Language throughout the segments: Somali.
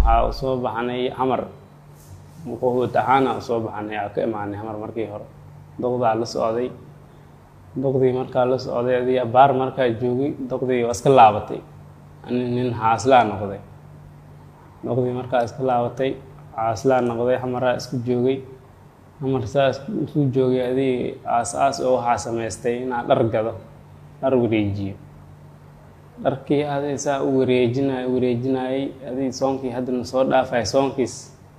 waxaa usoo baxnay xamar quhuut ahaana usoo baxnay aa ka imaanay xamar markii hore doqdaa la socday doqdii markaa la socday adii abaar markaa joogay doqdii waa iska laabatay ani nin xaaslaa noqday doqdii markaa iska laabatay xaaslaa noqday xamaraa isku joogay xamar saa isku joogay adii aas aas oo waxaa samaystay inaa dhar gado dhar wareejiyo dharkii adii saa u wareejinay wareejinayay adii soonkii haddana soo dhaafay soonkiis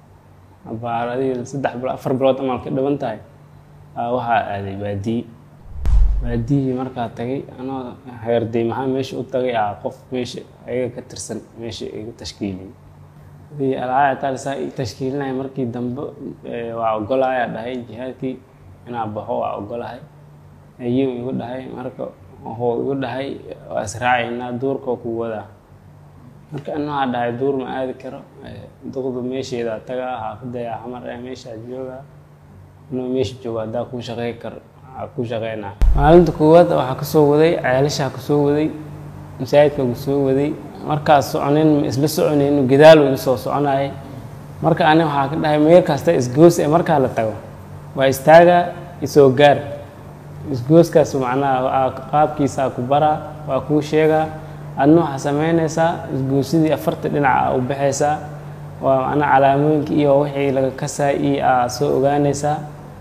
abaar adii saddex bilo afar bilood amal ka dhiban tahay aa waxaa aaday baadiye baadiyihii markaa tagay anoo heerday maxaa meesha u tagay ah qof meesha ayaga ka tirsan meesha iga tashkiiliyey adii alcaaya taal saa i tashkiilinaya markii dambe waa ogolaaya dhahay jihaadkii inaa baxo waa ogolahay ayuu igu dhahay marka wuxuu igu dhahay waa israacaynaa duurkoo ku wadaa marka ana waxaa dhahay duur ma aadi karo duqdu meesheedaa tagaa xaafadeyaa xamar ee meeshaa joogaa inuu meesha joogo haddaa kuu shaqey karo aa ku shaqeynaa maalinta koowaad waxaa kasoo waday ceelashaa kusoo waday masaajidka kusoo waday markaas soconin ma isla soconayno gadaal igu soo soconayay marka ani waxaa ka dhahay meel kasta isgoos ee markaa la tago waa istaagaa isoo gaar isgooskaas macnaha qaabkiisaa ku baraa waa kuu sheegaa adna waxaa sameynaysaa isgoosidii afarta dhinaca u baxaysaa waa macnaha calaamooyinka iyo wixii laga kasaa iyo aa soo ogaanaysaa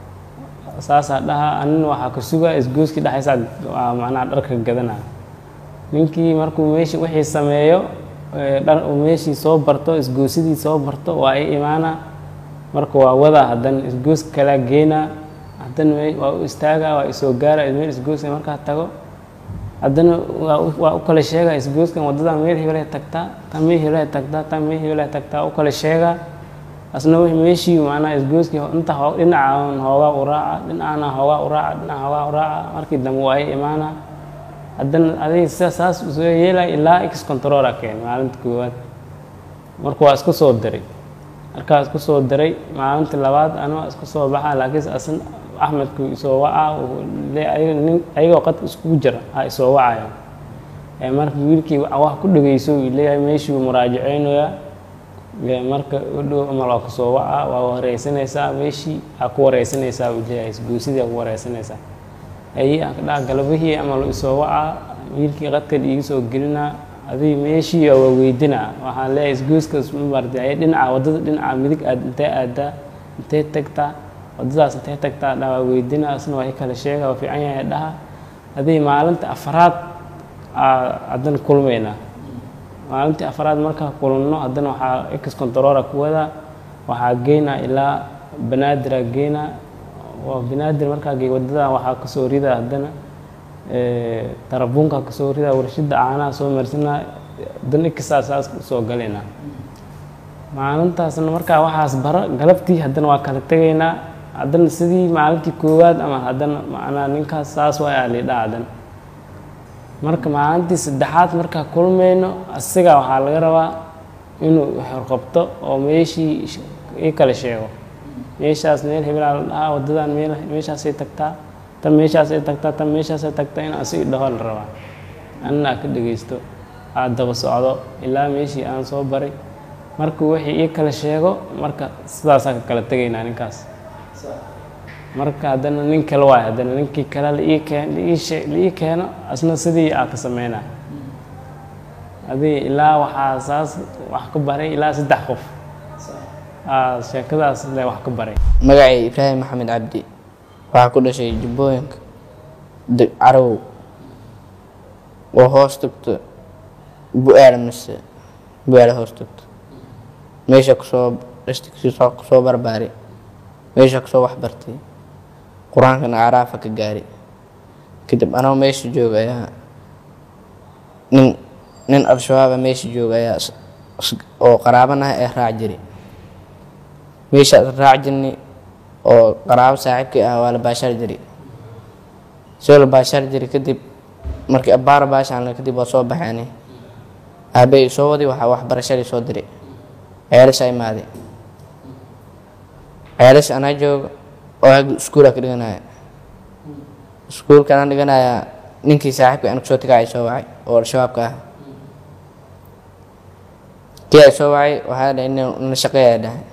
saasaa dhaha anina waxaa ka sugaa isgooskii dhexaysaa waa macnaha dharka gadanaa ninkii markuu meeshi wixii sameeyo dhar uu meeshii soo barto isgoosidii soo barto waa i imaanaa marka waa wadaa haddana isgooska kalaa geenaa haddana waa u istaagaa waa isoo gaara meel isgooska markaa tago haddana waa u kala sheegaa isgooskan waddadan meel hebelay tagtaa tan meel hebelay tagtaa tan meel hebelay tagtaa u kala sheegaa asna w meeshii macnaha isgooskii inta dhinacaan hoogaa u raaca dhinacana hoogaa u raaca dhinaca hoogaa u raaca markii dambe waa i imaanaa haddana adig sida saas soo yeelaya ilaa x controra keen maalinta koowaad marka waa isku soo diray markaa isku soo diray maalinta labaad anaa isku soo baxaa laakiinse asna axmedku isoo wacaa ayagoo qadka iskugu jira a isoo wacaya marka wiilkii wax ku dhegeyso leeyahay meeshii muraajaceynayaa marka udhow amal waa kusoo wacaa waa wareysanaysaa meeshii aa ku wareysanaysaa uu leeyahay isguusidii aa ku wareysanaysaa ayi aan ka dhaha galabihii amal isoo wacaa wiilkii qadkan iiga soo gelinaa adii meeshii waa weydinaa waxaan leeyahay isguuskaas mamartay ay dhinaca waddada dhinaca midig aad intee aadaa intee tagtaa waddadaas intee tagtaa dha waa weydinaa asna waa i kala sheega waa fiican yahay dhaha adii maalinta afaraad haddana kulmaynaa maalintii afaraad markaa kulmno haddana waxaa ex controra ku wadaa waxaa geynaa ilaa banaadir aa geynaa waa banaadir markaa gey waddadan waxaa kasoo ridaa haddana tarabuunka kasoo ridaa warshada caanaha soo marsanaa haddana exaa saas usoo galaynaa maalintaasna markaa waxaas bara galabtii haddana waa kala tegaynaa haddana sidii maalintii koowaad ama haddana macnaa ninkaas saas waa alidhaa haddana marka maalintii saddexaad markaa kulmayno asiga waxaa laga rabaa inuu xorqabto oo meeshii i kala sheego meeshaas meel hebelaa la dhahaa waddadan meel meeshaasay tagtaa tan meeshaasay tagtaa tan meeshaasay tagtaa in asigi dhaho la rabaa anina aa ka dhegeysto aad daba socdo ilaa meeshii aan soo baray markuu wixii ii kala sheego marka sidaasaa ka kala tegaynaa ninkaas marka haddana nin kale waay haddana ninkii kale laii keen laii keeno asna sidii aa ka sameynaa adii ilaa waxaa saas wax ka baray ilaa saddex qof sheekadaas le wax ka baray magacay ibraahim maxamed cabdi waxaa ku dhashay jubbooyinka carow oo hoos tagto bu-aala mise bu-aala hoos tagto meesha kusoo dhashta kusoo barbaari meesha kusoo wax bartay qur-aankana caraafa ka gaari kadib anoo meesha jooga ayaa nin nin al-shabaaba meesha jooga ayaa oo qaraabanaha ee raac jiri meeshaas raac jirni oo qaraabo saaxiibkii ah waa la baashaar jiri soo la baashaar jiri kadib markii abbaara baashaan kadib waa soo baxeeni aabay soo wadi waxaa waxbarashadii soo diray ceelasha imaaday ceelasha anaa jooga oo ag iskuula ka dhiganaya iskuulka anaa dhiganaya ninkii saaxiibka aan kusoo tagacay soo wacay oo al-shabaabka ah kii ay soo wacay waxaa dhahay ina na shaqeeyaa dhahay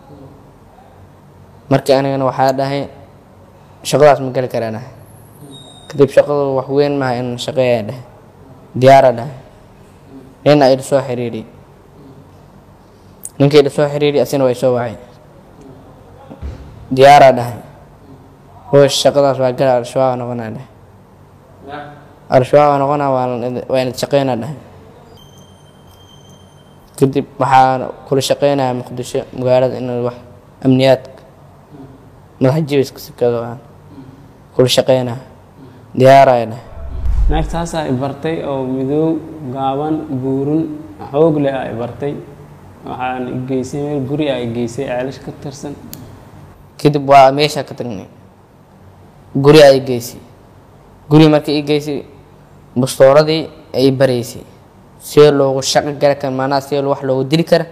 markii anigana waxaa dhahay shaqadaas ma geli karaa dhahay kadib shaqadu wax weyn maaha in shaqeeyaa dhahay diyaara dhahay nina ila soo xiriiriyey ninkii ila soo xiriiriyey asina way soo wacay diyaaraa dhahay hoosh shaqadaas waa gala al-shabaab noqonaa dhahay al-shabaab noqonaa waa inad shaqeynaa dhahay kadib waxaa kula shaqeynaya muqdisho magaalada in wax amniyaadka madax jibiska sikado aan kula shaqeynaya diyaaraya dhahay naagtaasaa i bartay oo midoob gaaban buurun xoog leh aa i bartay waxaan i geysay meel guri aa i geysay ceelish ka tirsan kadib waa meesha ka tagnay guri ay geysay guri markii i geysay bastooradii ay baraysay see loogu shaqo gala kara maanaha see wax loogu dili kara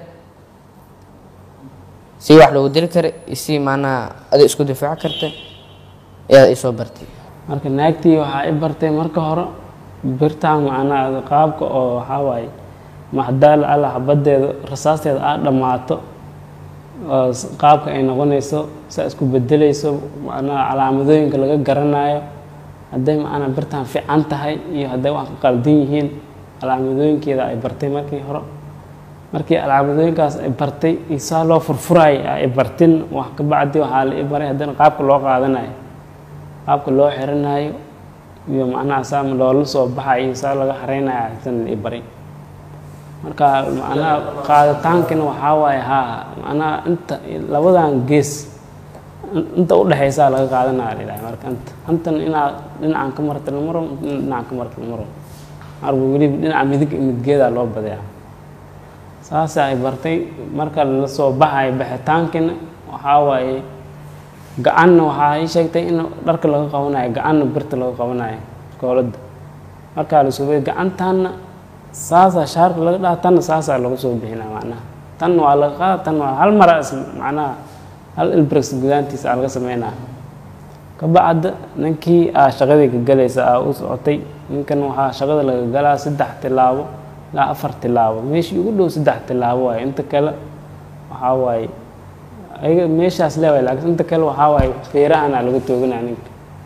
si wax loogu dili kara si maanaha adi isku difaaci karta ayaa isoo bartay marka naagtii waxaa i bartay marka hore birtaan macnaha qaabka oo waxaa waaye maxdaal alla xabadeeda rasaasteeda aad dhammaato oo qaabka ay noqonayso saa isku bedelayso macnaha calaamadooyinka laga garanayo hadday macnaa birtaan fiican tahay iyo hadday wax ka qaldan yihiin calaamadooyinkeeda ay bartay markii hore markii calaamadooyinkaas ay bartay isaa loo furfuraay ay bartin wax ka bacdi waxaa la i baray haddana qaabka loo qaadanayo qaabka loo xiranayo iyo macnaha saa loola soo baxayo saa laga xareynayo hasan la i baray marka macnaha qaaditaankina waxaa waaye haa macnaha inta labadan gees inta udhexaysaa laga qaadanaya la yidhaha marka inta intan inaad dhinacan ka marta la maro dhinacan ka marta la maro marba weliba dhinaca midig midgeedaa loo badayaa saasa ay bartay marka la soo baxayo baxitaankina waxaa waaye gacanna waxaa ii sheegtay in dharka laga qabanayo gacanna birta laga qabanayo kooladda markaa la soobay gacantaanna saasaa shaarka laga dhaha tanna saasaa lagu soo bixinaa macnaha tan waa laga qaada tan waa hal mara is macnaha hal ilbrex gudaantiisa aa laga sameynaa kabacda ninkii aa shaqadii ka galaysa aa u socotay ninkan waxaa shaqada laga galaa saddex tilaabo ilaa afar tilaabo meeshii ugu dhow saddex tilaabo waaye inta kale waxaa waaye ayaga meeshaas leewaay laakiin inta kale waxaa waaye feerahana laga tooganaa ninka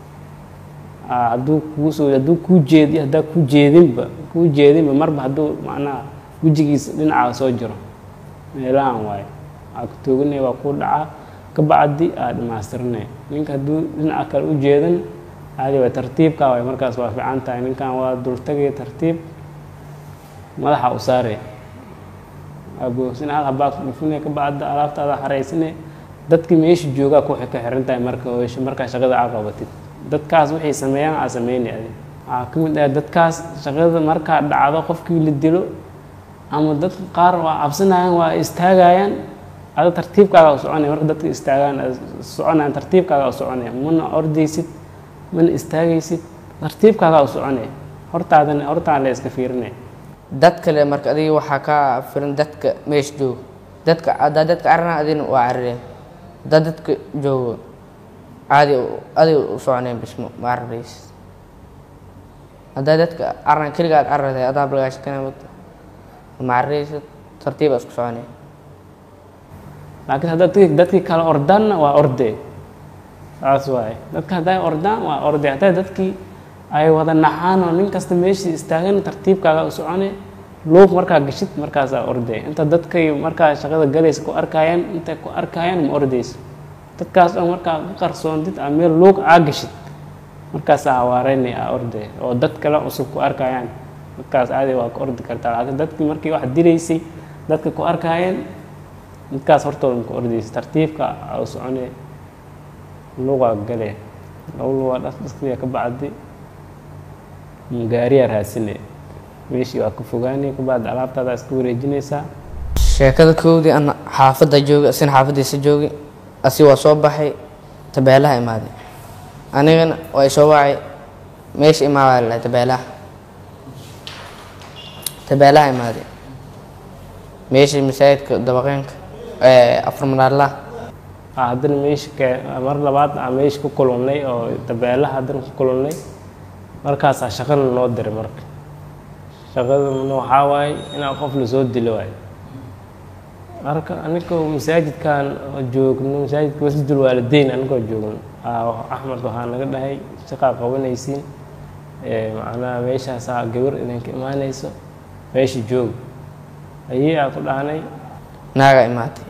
hadduu kuu soo hadduu kuu jeedi haddaa kuu jeedinba kuu jeedinba marba hadduu macnaha wejigiisa dhinacaa soo jiro meelahan waaye waxaa ku tooganaya waa kuu dhacaa kabacdi aa dhamaystirinaya ninka hadduu dhinaca kale u jeedan caadi waay tartiibka waay markaas waa fiican tahay ninkan waa dultagaya tartiib madaxa u saaraya aboogsin hal habaa ku dhufinaya kabacda alaabtaada xaraysinaya dadka meesha joogaa ku ka xiran tahay marka oysho markaa shaqada aa qabatid dadkaas waxay sameeyaan aa sameynay adi waxaa ka mid ah dadkaas shaqada markaa dhacdo qofkii la dilo ama dadka qaar waa cabsanayaan waa istaagayaan ada tartiibkaaga u soconaya marka dadka istaagaan soconayaan tartiibkaaga u soconaya mana ordaysid mana istaagaysid tartiibkaaga u soconaya hortaadana hortaan la iska fiirinaya dad kale marka adiga waxaa kaa filan dadka meesha joogo dadka haddaa dadka carana adina waa carareen haddaa dadka joogo caadi adiga u soconeen bismo ma cararaysid haddaa dadka caran keliga aad carartay adaa balgaasha kana wata ma cararaysid tartiiba isku soconaya laakiin haddaad dadki dadkii kale ordaanna waa ordee saas waaye dadka hadday ordaan waa ordee hadday dadkii ay wada naxaan oo nin kasta meeshii istaagan tartiibkaaga u socone luuq markaa gashid markaasaa ordee inta dadkay markaa shaqada galaysa ku arkayaan intay ku arkayaan ma ordayso dadkaas oo markaa ka qarsoontid aa meel luuq aa gashid markaasaa hawaareynay aa ordee oo dad kale cusub ku arkayaan dadkaas aadi waa ku ordi kartaa laakiin dadkii markii wax dilaysay dadka ku arkayeen dadkaas hortooda maku ordaysa tartiibka aa u soconee luuqaa galee laba luuqaa dhasdhaskiya ka bacdi gaariyaa raadsinaya meeshii waa ka fogaanaya kabacdi alaabtaada iska wareejinaysaa sheekada koowdii ana xaafadda joogay asina xaafaddiisa joogay asi waa soo baxay tabeelaha imaaday anigana waa isoo wacay meesha imaabaa lalahay tabeelaha tabeelaha imaaday meeshii masaajidka dabaqeenka afar manaarlaha haddana meesha ke mar labaad aa meesha ku kulannay oo tabeelaha haddana ku kulannay markaasaa shaqana noo diray marka shaqadana waxaa waaye inaa qof lasoo dilo waayo marka anikoo masaajidkan oo joogno masaajidka masjidul waalideyn anikoo joogno aa axmed waxaa naga dhahay shaqaa qabanaysiin ee macnaha meeshaasaa gabar idinka imaanayso meesha joog ayii aa ku dhahnay naagaa imaatay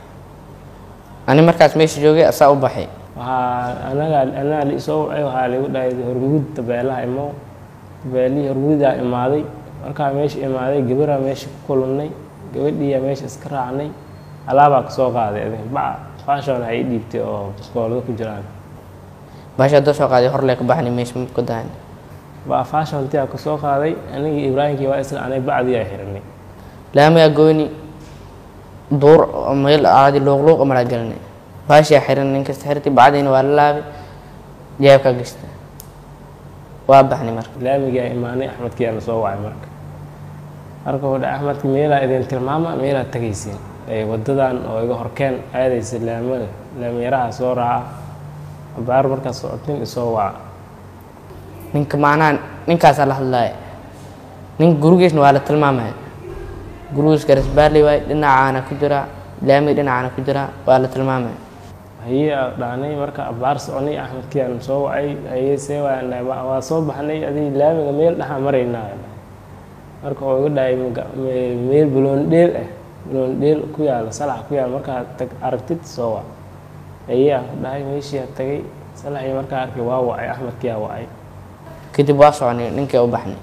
ani markaas meesha joogay asaa u baxay waxaa anagaa anagaa liisoo wacay waxaa ligu dhahay hormuud tabeelaha imo tabeelihii hormuudaa imaaday markaa meesha imaaday gabaraa meesha ku kulannay gabadhiiyaa meesha iska raacnay alaabaa kasoo qaaday adin baca faashon ay ii dhiibtay oo baskoolada ku jiraan baasha haddoo soo qaaday horlee ka baxnay meesha ma kodahan baa faashontii aa kasoo qaaday anigii ibraahimkii waa isla anay bacdii aa xiranay laamayaa goyni duur oo meel caadi luuqluuq maraa gelinay baashaa xiran nin kasta xirtay bacdiina waa la laabay jaabkaa gashta waa baxnay marka laamigii aa imaanay axmedkii aa lasoo wacay marka marka wuxuu dhahay axmedki meelaa idin tilmaama meelaa tegaysiin ee wadadan oo iga horkeen aadaysa laamada laamiyaraha soo raaca abaar markaad socotin isoo waca ninka macnaha ninkaasaa la hadlaaya ninka gurigiisna waa la tilmaamaya gurigiis garasbaarley waay dhinacaana ku jira laamiga dhinacaana ku jira waa la tilmaamaya hayee aa dhahnay marka abaar soconay axmedkii aan soo wacay hayee see waan dhahay "Waa- waa soo baxnay adig laamiga meel dhaxa maraynaa marka oo iga dhahay "Maga- me- meel buloon dheel ah buloon dheel ku yaala salax ku yaala markaad tag aragtid soo wac hayee aan ku dhahay meeshii aa tagay salaxii markaa arkay waa wacay axmedkii aa wacay kadib waa soconay ninkii u baxnay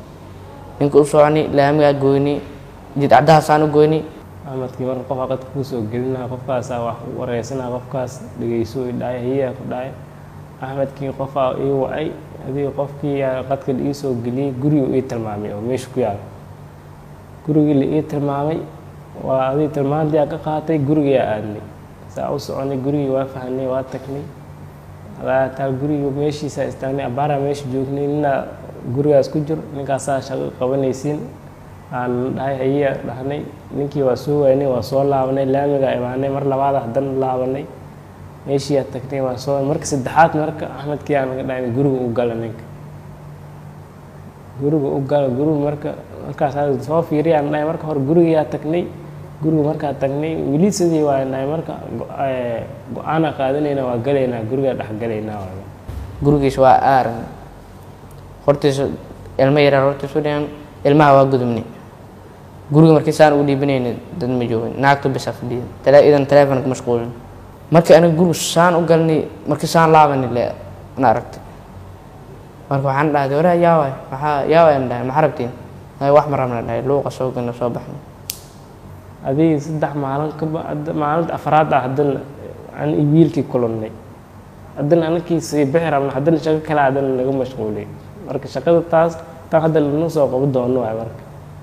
ninka u soconay laamigaa goynay jidcadahaasaan u goynay axmedkii marka qofaa qadka kuu soo gelinaa qofkaasaa wax u wareysanaa qofkaas dhegeyso i dhahay hayaa ku dhahay axmedkii qofaa ii wacay adiga qofkii yaa qadka la ii soo geliyey gurigu ii tilmaamay oo meesha ku yaala gurigii la ii tilmaamay waa adii tilmaantii aa ka qaatay gurigiyaa aadnay saa u soconay gurigii waa fahnay waa tagnay alaataa guriga meeshiisaa istaagnay abaaraa meesha joognay ninaa gurigaas ku jiro ninkaasaa shaqo qabanaysiin aan dhahay hayaa dhahnay ninkii waa soo waynay waa soo laabanay laamigaa imaanay mar labaad haddana laabanay meeshiiyaa tagnay waa soo marka saddexaad marka axmedkii aa naga dhahay guriga u gala ninka guriga u gala guriga marka markaas aa soo fiiriyaan dhahay marka hore gurigayaa tagnay guriga markaa tagnay weli sidii waa dhahay marka go- ee, go-aanaa qaadanayna waa galaynaa gurigaa dhex galaynaa waa gurigiis waa aaran hortiisa ilmo yaraa hortiisu dhigan ilmaha waa gudubnay guriga markii saan ugu dhiibanayna dad ma joogin naagtu bisa fadhiya tale idan taleefonka mashquulin markii aniga guriga saan u galnay markii saan laabani le na aragtay marka waxaan dhahday waraa yaa waay maxaa yaa waay aan dhahay maxaa rabtiin "Ay, wax ma rabna dhahay luuqa soo galna soo baxnay adig saddex maalin ka ba- hadda- maalinta afraad ah haddana aan i wiilkii kulannay haddana anakii sii bixi rabna haddana shaqo kale haddana laga mashquulay marka shaqada taas tan hadda lana soo qaban doono waay marka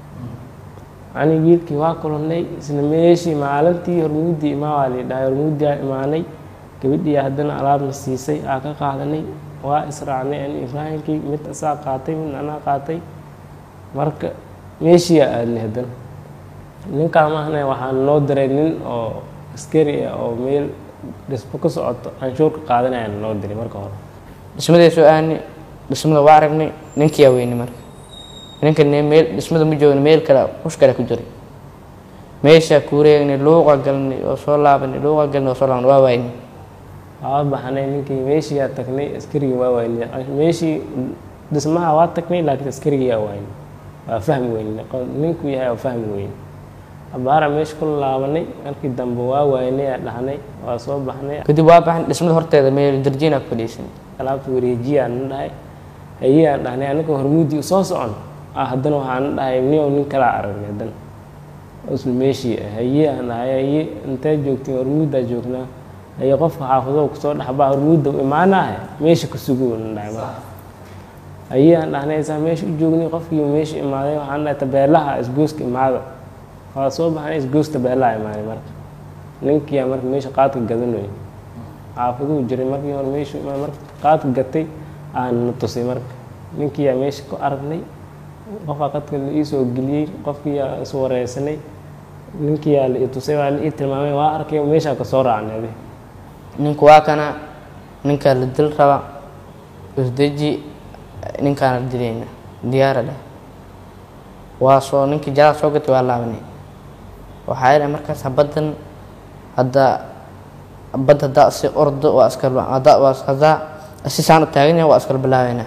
ani wiilkii waa kulannay isla meeshii maalintii hormuudii imaa waa lii dhahay hormuudii aa imaanay gabadhii haddana alaabna siisay aa ka qaadanay waa israacnay ani ibraahimkii mid asaa qaatay mid anaa qaatay marka meeshii aa aadnay haddana ninkaa maahne waxaa noo diray nin oo askari ah oo meel dhismo ka socoto canshuurka qaadanayaan noo diray marka hore dhismadii soo aanay dhismada waa aragnay ninkiyaa weynay marka ninka ne meel dhismada ma joogin meel kale hush kale ku jiray meeshaa kuureegnay luuqa galnay oo soo laabanay luuqa galnay oo soo laabanay waa waynay waa baxnay ninkii meeshii aa tagnay askarigii waa waynay meeshii dhismaha waa tagnay laakiin askarigii aa waynay waa fahmi weynay qo- ninku yahay waa fahmi weynay abaara meesha ku laabanay markii dambe waa waynay aa dhahnay waa soo baxnay kadib waa baxnay dhismada horteeda meel darjiinaa ku fadhiisan alaabta wareejiya aan dhahay hayee aan dhahnay anaga hormuudii soo socon ah haddana waxaan dhahay niyow nin kalaa aragnay haddana isla meeshii ah hayee aan dhahay haye intee joogtiin hormuuddaa joognaa haye qofka xaafadow kusoo dhexbaa hormuudda imaanaahe meesha ku sugu aan dhahay marka hayee aan dhahnay saa meesha u joognay qofkii meesha imaaday waxaan dhahay tabeelaha isgooska imaada waa soo baxnay isgoos tabeelaha imaaday marka ninkiyaa marka meesha qaadka gadanay xaafaduu jiray markii hore meeshu imaa marka qaadka gatay aan na tusay marka ninkiyaa meesha ku aragnay qofaa qadka la ii soo geliyey qofkiyaa is wareysanay ninkiyaa la ii tusay waa la ii tilmaamay waa arkay meeshaa ka soo raacnay adi ninku waa kana ninkaa la dil raba isdeji ninkaana dilayna diyaara leh waa soo ninkii jalaa soo gatay waa laabanay waxaa yidhahay markaas habaddan haddaa habad haddaa si ordo waa iskala haddaa waa haddaa si saan u taagan yahay waa iskala bilaabeynaa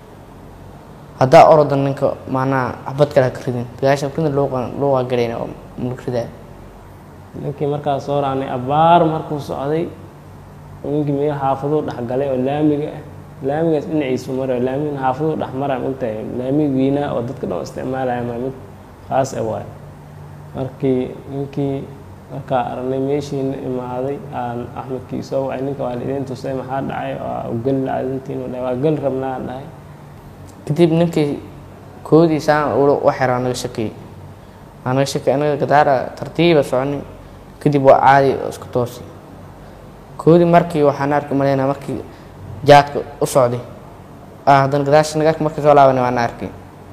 haddaa ordo ninka macnaha habad kale ha ka ridin dagaashan ridin luuqa luuqa galayna oo mulk ridaa ninkii markaa soo raacnay abaar markuu socday ninkii meel xaafaduu dhexgalay oo laamiga ah laamigaas dhinaciisu marayo laamigan xaafaduu dhex maraa intahay laamig weynaa oo dadka dhan isticmaalaya maa mid khaas ah waayo markii ninkii markaa aragnay meeshiina imaaday aan axmedkii soo wacay ninka waa lidiin tusay maxaa dhacay waa geli laadintiin dhahay waa geli rabnaa dhahay kadib ninkii koodii saan ula u xiraa naga shakiyey waa naga shakiyay anaga gadaara tartiiba soconi kadib waa caadi oo isku toosi koodii markii waxaan arki maleynaa markii jaadka u socday ah haddana gadaasha naga arki markii soo laabanay waan arkay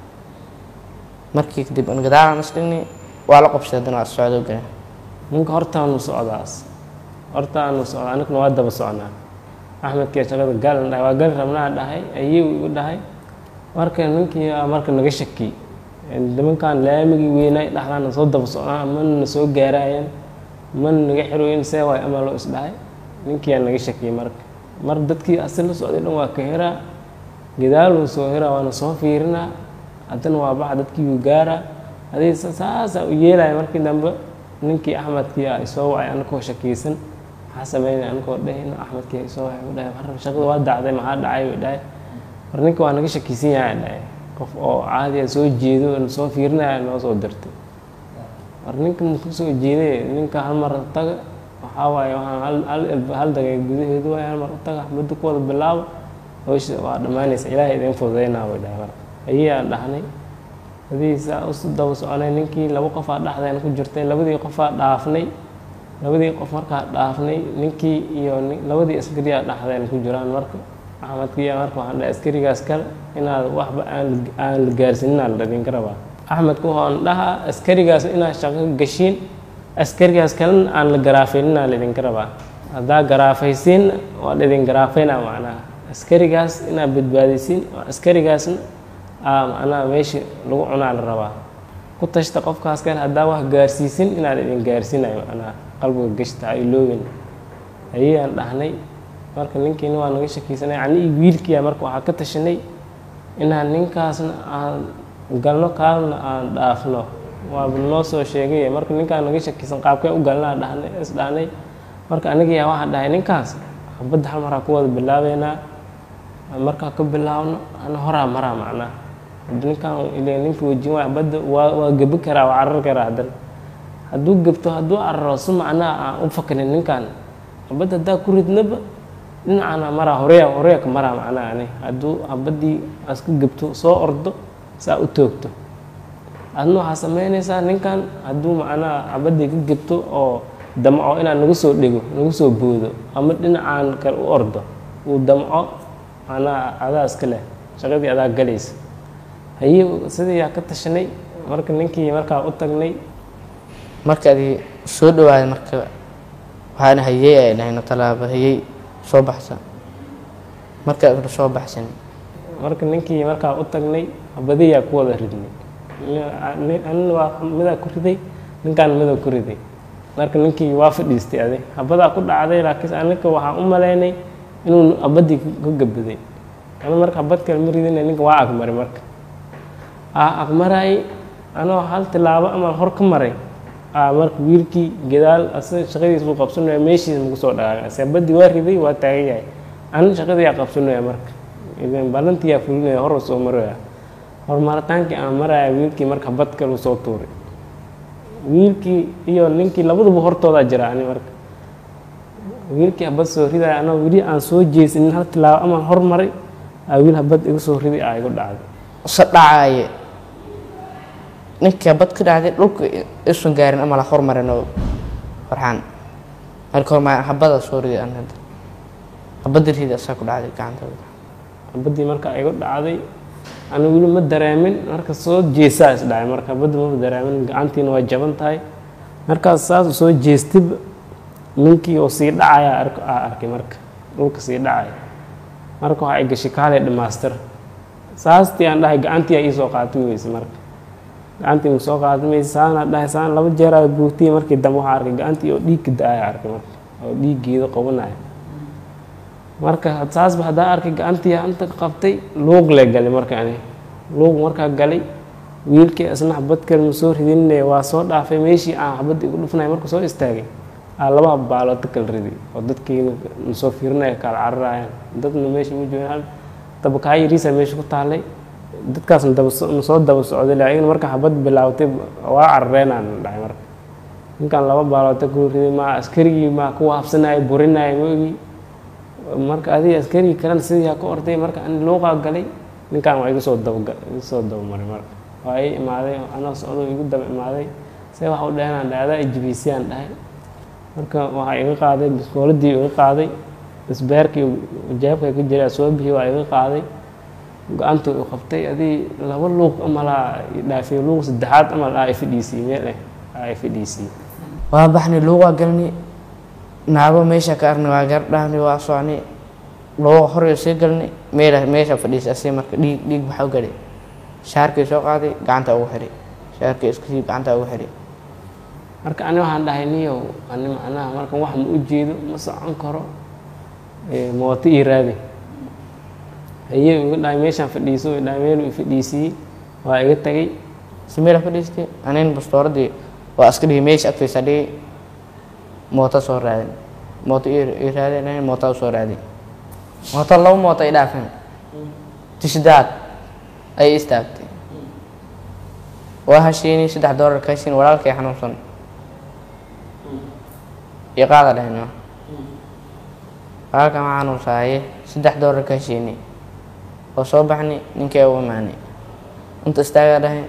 markii kadib an gadaara nasdhignay waa la qabsay haddana waa socdo galeen ninka hortaanu socdaas hortaanu socdaa aniguna waa daba socnaa axmedkii shaqada galan dhahay waa gali rabnaa dhahay ayuu igu dhahay marka ninkii aa marka naga shaki nimankan laamigii weynaay dhexdaana soo daba socnaa mana na soo gaaraayeen mana naga xirooyin see waay ama loo isdhahay ninkii aa naga shakiyey marka mar dadkii asi la socday dhan waa ka heraa gadaaluu soo heraa waana soo fiirinaa haddana waa baxa dadkii uu gaaraa adii saasaa u yeelaya markii dambe ninkii axmedkii a isoo wacay anakoo shakiysan maxaa sameynay anakoo dhahayno axmedkii a isoo wacay u dhahay mar shaqada waa dacday maxaa dhacay u dhahay mar ninka waa naga shakisan yahay dhahay qof oo caadiya soo jeedo soo fiirinaya noo soo dirtay mar ninka muku soo jeeday ninka hal mar taga waxaa waaye waxaan hal hal hal dagay gudaheedu waaye hal mar u taga muddo ku wada bilaabo hawsha waa dhammaanaysa ilaahay idin fududeynaa way dhahay marka ayaan dhahnay adii saa u daba soconay ninkii laba qofaa dhexdeena ku jirtay labadii qofaa dhaafnay labadii qof markaa dhaafnay ninkii iyo labadii askariyaa dhexdeena ku jiraan marka axmedkiiya marka waxaan dhahay askarigaas kale inaad waxba aan aan la gaarsininaa la idinka rabaa axmedku waxaan dhahaa askarigaas inaad shaqo gashiin askarigaas kalena aan la garaafayninaa la idinka rabaa haddaa garaafaysiinna waa la idin garaafeynaa macnaha askarigaas inaad badbaadisiin askarigaasna macnaha meesha lagu cunaa la rabaa ku tashta qofkaas kale haddaa wax gaarsiisin inaad idin gaarsiinayo macnaha qalbiga gashta ha iloobin ayaan dhahnay marka ninkiina waa naga shakiysanay ani wiilkiia marka waxaa ka tashanay inaan ninkaasna aan galno kaalna aan dhaafno waaba noo soo sheegay marka ninkaan naga shakisan qaabkee u galnaa dhahnay is dhahnay marka anigayaa waxaa dhahay ninkaas habadda hal maraa ku wada bilaabeynaa markaa ka bilaabno ana horaa maraa macnaha ninkaan ile ninka wejin waay habadda waa waa gebi karaa waa carar karaa haddana hadduu gebto hadduu cararo si macnaha aan u fakrin ninkaan habadda haddaa ku ridnaba dhinacana maraa horeya horeya ka maraa macnaha ani hadduu habaddii aska gebto soo ordo saa u toogto adna waxaa sameynaysaa ninkan hadduu macnaha habaddii ka gebto oo damco inaan nagu soo dhego nagu soo boodo ama dhinacaan kale u ordo uu damco macnaha adaa iska leh shaqadii adaa galaysa haye sidii yaa ka tashanay marka ninkii markaa u tagnay marka adi soo dhawaaday marka waxaana hayey ay dhahayno tallaabo hayey soo baxsan marka isla soo baxsan marka ninkii markaa u tagnay habadiyaa ku wada ridnay anina waa midaa ku riday ninkaan midaa ku riday marka ninkii waa fadhiistay adi habadaa ku dhacday laakiin anika waxaan u malaynay inuu habaddii ka gabaday ana marka habad kale ma ridina ninka waa agmaray marka aa agmaraay anoo hal tilaabo amaan hor ka maray aa marka wiilkii gadaal asaga shaqadiis buu qabsanaya meeshiis maku soo dhaqaaqay ase habaddii waa riday waa taagan yahay ana shaqadiyaa qabsanaya marka ballantiyaa fulinaya hor soo maraya hormaritaankii aan maraya wiilkii marka habad kale soo tuuray wiilkii iyo ninkii labaduba hortoodaa jira ani marka wiilkii habad soo ridaya anoo weli aan soo jeesinin hal tilaabo amaan hor maray aa wiil habad igu soo riday aa igu dhacday se dhacaaye ninkii habad ka dhacday dhulka isun gaarin ama la hormarin oo farxaan marka horma habada soo riday an hadda habadda ridi asaa ku dhacday gacantooda habaddii marka igu dhacday ana weli ma dareemin marka soo jeesaa is dhacay marka habadda maba dareemin gacantiina waa jaban tahay markaas saas soo jeestib ninkii oo sii dhacaya aa arkay marka dhulka sii dhacaya marka waxaa ay gashay kaalay dhamaastir saastii aan dhahay gacantii aa iisoo qaatay weyse marka gacantii ma soo qaadamay saana dhahay saan laba jeer aa buugtiyey markii dambe waxaa arkay gacantii oo dhiigka da-aya arkay marka oo dhiiggeeda qabanaya marka saasba haddaa arkay gacantii anta qabtay luuq le galay marka ani luuq markaa galay wiilkii isna xabad kale ma soo ridinay waa soo dhaafay meeshii aan xabadda igu dhufnay marka soo istaagay aa laba baaloota kala riday oo dadkiina nasoo fiirinaya kala cararayaan dadna meesha ma joogaan dabkaa yariisa meesha ku taalay dadkaasna daba nasoo daba socday laakiin marka xabad bilaawtay waa carareenaan dhahay marka ninkan laba baaloota kala riday maa askarigii maa ku waabsanaya burinaya ma ogi marka adiga askarigii kalena sidii aa ka orday marka ani luuqaa galay ninkan waa iga soo daba iga soo dabamaray marka waa ii imaaday anoo socdo igu daba imaaday see waxa u dhahanaan dhahay adaa ijibisiyaan dhahay marka waxaa iga qaaday biskooladii iga qaaday isbeerkii jaabka ka jiray soo bixi waa iga qaaday go-aantu u qabtay adii laba luuq amalaa dhaafay luuq saddexaad amal aa ifadhiisii meel eh aa ifadhiisii waa baxni luuqaa galni naago meesha ka arni waa gar dhahni waa socni luuqa horyo sii galni meel meesha fadhiisay asii marka dhiig dhiig baxa u galay shaarkii soo qaaday gacanta ugu xiray shaarkii isku sii gacanta ugu xiray marka ani waxaan dhahay niyow ani macnaha markan wax ma u jeedo ma socon karo mooto ii raadi haye iga dhahay meeshaan fadhiiso dhahay meel i fadhiisiyey waa iga tagay si meel fadhiistay anin bastooradii waa iska dhigay meesha agtiisa dhigay mooto soo raadin mooto ii raadin anin mooto soo raadin mooto laba mooto ay dhaafeen tishdaad ay istaagtay waa hashiini saddex doolar ka hashiin walaalkay xanuunsan iyo qaada dhahno walaalka ma xanuunsaaye saddex doolar ka hashiini oo soo baxni ninkii u imaanay inta istaagaa dhahay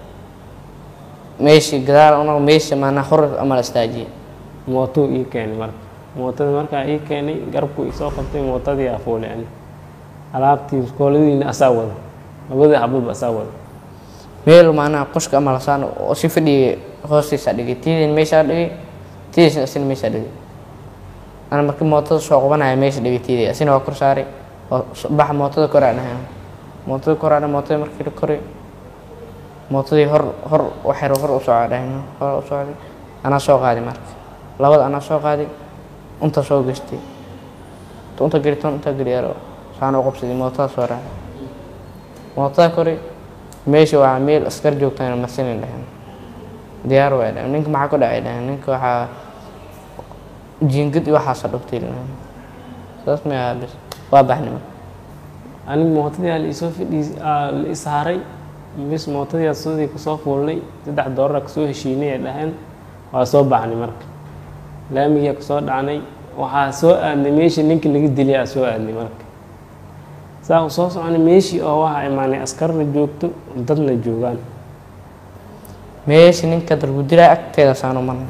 meeshii gadaal una meesha maanaa hor ama la istaajiyey mootou ii keenay marka mootada markaa ii keenay garabku isoo qabtay mootadii aa fuulay ani alaabtii iskooladiina asaa wada labadii xabadba asaa wada meel maanaa qoshka ama lasaan oo si fadhiyay hoostiisa dhigay tiidin meeshaa dhigay tiidiisna isina meeshaa dhigay ana markii mootada soo qabanaya meesha dhigay tiiday asina waa kor saaray oo baxa mootada koraa dhahay mootada koraa dhahay mootada markii la koray mootadii hor hor waxyar hor u socda dhahayno hor u socday anaa soo qaaday marka labada anaa soo qaaday unta soo gashtay unta geli ton unta geli yaro saan u qabsaday mootada soo raacay mootada koray meesha waa meel askar joogtaan masinin dhahen diyaar way dhahen ninka maxaa ku dhacay dhahen ninka waxaa jiingad iyo waxaasa dhugtay dhahen saas ma aha bis waa baxnima aniga mootadii aa laisoo fadhiis aa la ishaaray bis mootadii aa sidii kusoo fuulnay saddex doolara kasoo heshiinay ay dhaheen waa soo baxnay marka laamigia kasoo dhacnay waxaa soo aadnay meeshii ninka laga dilay aa soo aadnay marka saa u soo soconay meeshii oo waxaa imaanay askarna joogto dadna joogaan meesha ninka dargudilaa agteeda saanu marnay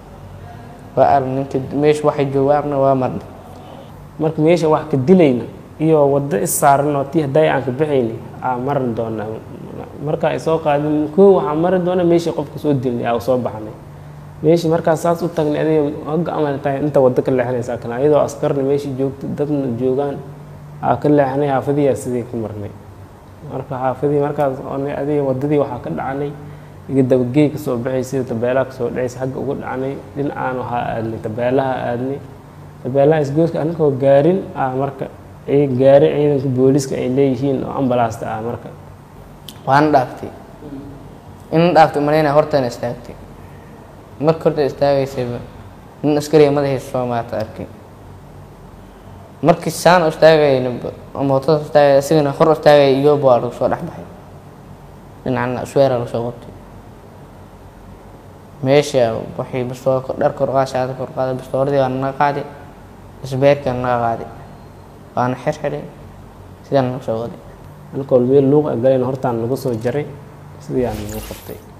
waa arn ninka meesha waxay jooga arna waa marnay marka meesha wax ka dilayna iyo waddo is saaran oo tii hadday aan ka baxayni aa mari doonaa markaa ay soo qaadin koo waxaa mari doona meeshii qofka soo dilnay aa soo baxnay meeshii markaas saas u tagnay adiga hogga amal tahay inta waddo ka leexanaysaa kale ayadoo askarna meeshii joogto dadna joogaan aa ka leexnay xaafadiyaa sidii ku marnay marka xaafadii markaas oonay adiga waddadii waxaa ka dhacanay iga dabageey ka soo baxay sida tabeelaha kasoo dhacaysa xagga uga dhacnay dhinacaan waxaa aadnay tabeelaha aadnay tabeelaha isgooska aninkoo gaarin ah marka ay gaari ciidanka booliiska ay leeyihiin oo ambalaasta ah marka waana dhaaftay ina dhaaftay malaynaa hortana istaagtay marka horta istaagaysayba nin askariga madaxiisa soo maata arkay markii saan u istaagayna mootada istaagay isagana hor istaagaya iyoba waa lagu soo dhex baxay dhinacna sweera lagu soo qabtay meesha waxay bastoo dhar kor qaad shaada kor qaaday bastooradii waa naga qaaday isbeerkii waa naga qaaday waana xirxiray sidaan nagu soo waday anikoo meel luuq a galayna hortaan lagu soo jaray sidii aan nagu qabtay